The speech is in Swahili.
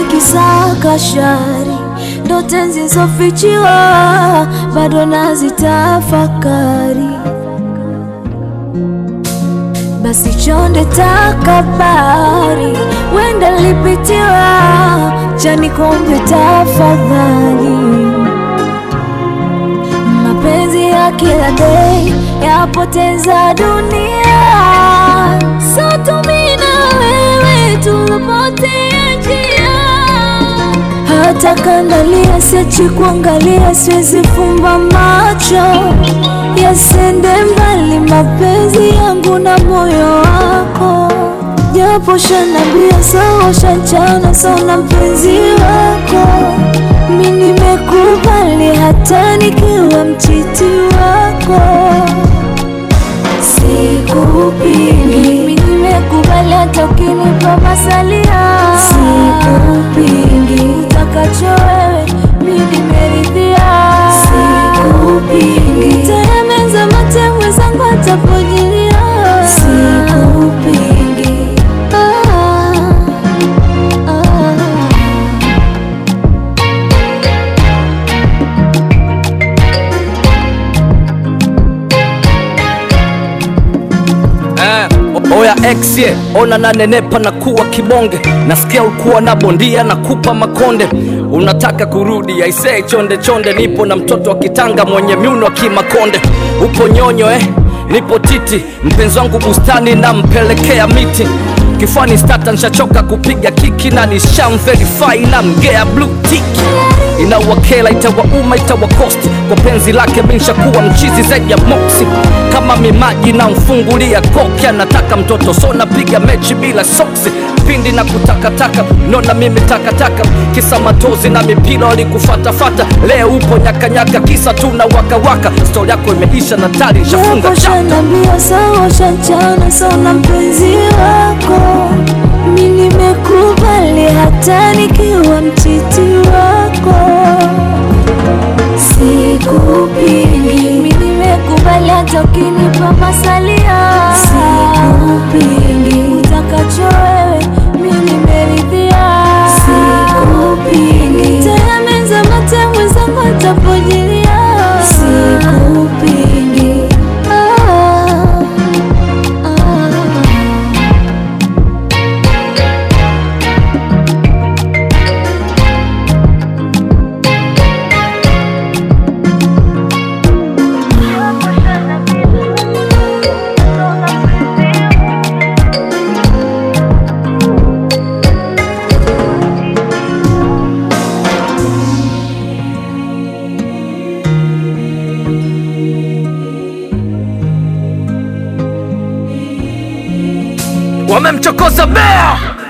nikisaka shari ndo tenzi zofichiwa bado nazitafakari basi chonde takabari wenda lipitiwa chani kombe tafadhali mapenzi ya kila day yapoteza dunia sotumina wewe tulopotea njia hata kandalia siachi kuangalia siwezi fumba macho yasende mbali mapenzi yangu na moyo wako japo shanambia sawa shanchana sana mpenzi wako mi nimekubali hata nikiwa mchiti wako sikupingi mi nimekubali hata ukinipa masalia sikupingi utakacho wewe mi nimeridhia sikupingi temeza mate mwenzangu atapojilia sikupingi ah, ah. Eh, oya ex ye ona nanenepa na kuwa kibonge nasikia ulikuwa na bondia na kupa makonde unataka kurudi aisee chonde chonde nipo na mtoto wa kitanga mwenye miuno kimakonde upo nyonyo eh nipo titi mpenzi wangu bustani nampelekea miti kifani stata nshachoka kupiga kiki na nishamverify na mgea blue tiki inawakela itawauma itawakosti kwa penzi lake minshakuwa mchizi zaidi ya moksi kama mimaji na mfungulia koki anataka mtoto so napiga mechi bila soksi pindi na kutakataka nona mimi takataka kisa matozi na mipira walikufatafata leo upo nyakanyaka kisa tu na wakawaka stori yako imeisha na tari nshafunga Japo chapta shanambia sawa shanchana sana mpenzi wako mi nimekubali hata nikiwa mchiti wako sikupingi mi nimekubali hata ukinipa masalia sikupingi utakacho wewe mi nimeridhia sikupingi temeza mate mwenzangu atapojilia sikupingi ah, ah. wamemchokoza bea